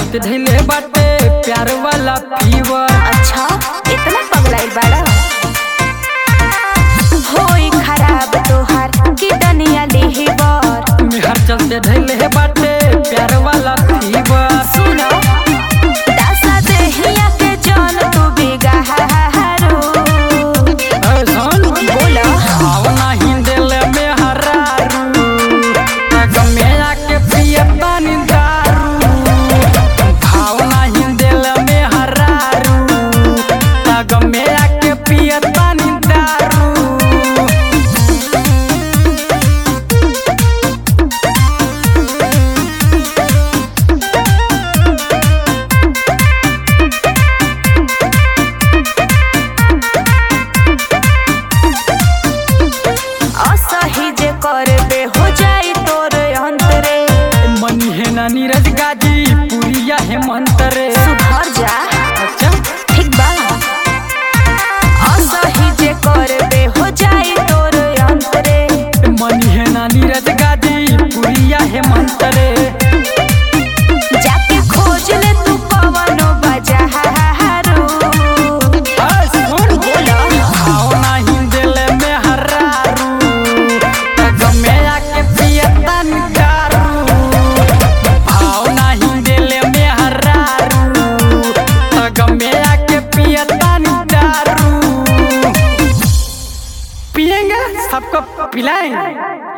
चलते धैले बाटे प्यार वाला फीवर अच्छा इतना पगलाइल बाड़ा होई खराब तोहार किडनिया लिहिबर मेहर चलते धैले बाटे प्यार वाला फीवर सुनो दासा देहिया के जान तू बिगाहारू ए सुन बोलो भावना हिंदेल में हरारू तग में आके पियता नी दारू भावना हिंदेल में हरारू तग में आके पियता नी दारू असही जे करबे हो जाई तोर अंतरे मनी है ना नीरज गाजी पुरिया हेमंत रे सुधर जा अच्छा ठीक बा असही जे करबे हो जाई तोर अंतरे मनी है ना नीरज गाजी पुरिया हेमंत रे जाके खोज ले तू पवनो बजारू ए सुन बोलो भावना हिंदेल में हरारू तग में आके पियता नी दारू भावना हिंदेल में हरारू तग में आके पियता नी दारू पिएंगे सबको पिलाएंगे